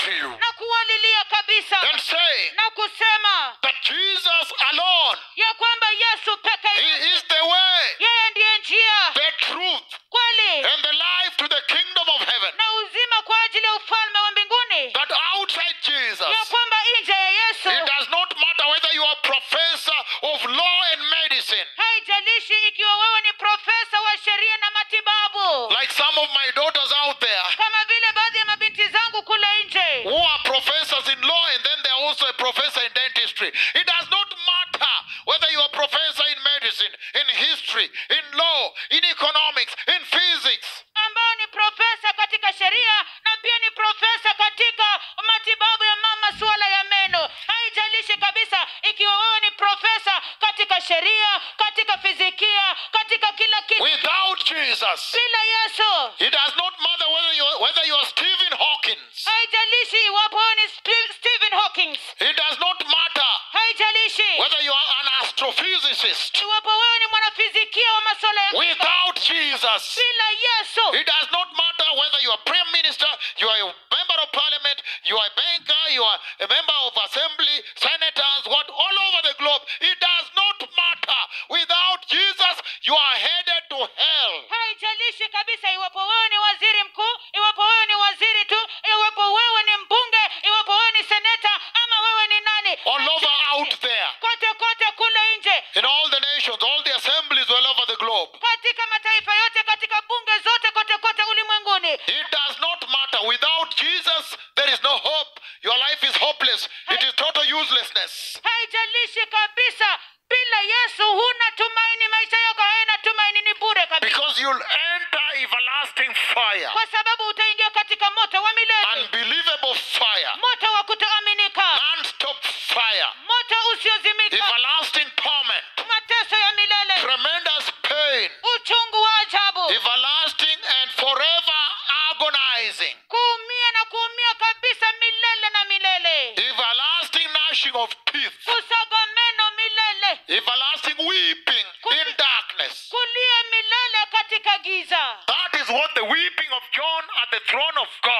to you na kuwalilia kabisa and saying na kusema that Jesus alone, ya kwamba yesu peke He yake is the way, yeye ndiye njia the truth, kweli and the life to the kingdom of heaven. na uzima kwa ajili ya ufalme wa mbinguni That outside Jesus, ya kwamba nje ya yesu it does not matter whether you are a professor of law and medicine, haijalishi ikiwa wewe ni profesa wa sheria na matibabu like some of my daughters out there kama vile baadhi ya mabinti zangu kule nje who are professors in law and then they're also a professor in dentistry. It does not matter whether you are a professor in medicine, in history, in law, in economics, in physics. ambayo ni profesa katika sheria na pia ni profesa katika matibabu ya mama suala ya meno haijalishi kabisa ikiwa wewe ni profesa katika sheria katika fizikia katika kila kitu Without Jesus, bila yesu it does not matter whether you are, whether you are Stephen Hawkins. haijalishi iwapo wewe ni Sp- stephen hawkings It does not matter haijalishi whether you are an astrophysicist. iwapo wewe ni mwanafizikia wa masuala ya Without Jesus, bila yesu it does not matter whether you are prime minister, you are a member of parliament, you are a banker, you are a member of assembly, senators, what all over the globe. It does not matter. Without Jesus, you are headed to hell. haijalishi kabisa iwapo wewe ni waziri mkuu iwapo wewe ni waziri tu iwapo wewe ni mbunge iwapo wewe ni seneta ama wewe ni nani All over Haijalishi. out there. kote kote kule nje In all the nations, all the assemblies all over the globe. katika mataifa yote katika bunge zote kote kote ulimwenguni It does not matter. Without Jesus, there is no hope. Your life is hopeless. It is total uselessness. haijalishi kabisa bila yesu huna tumaini maisha yako hayana tumaini ni bure kabisa Because you'll enter everlasting fire, kwa sababu utaingia katika moto wa milele unbelievable fire, moto wa kutoaminika non stop fire, moto usiozimika everlasting torment, mateso ya milele tremendous pain, uchungu wa ajabu everlasting and forever agonizing, kuumia na kuumia kabisa milele na milele everlasting gnashing of teeth, kusaga meno milele everlasting weeping in darkness. kulia milele katika giza That is what the weeping of John at the throne of God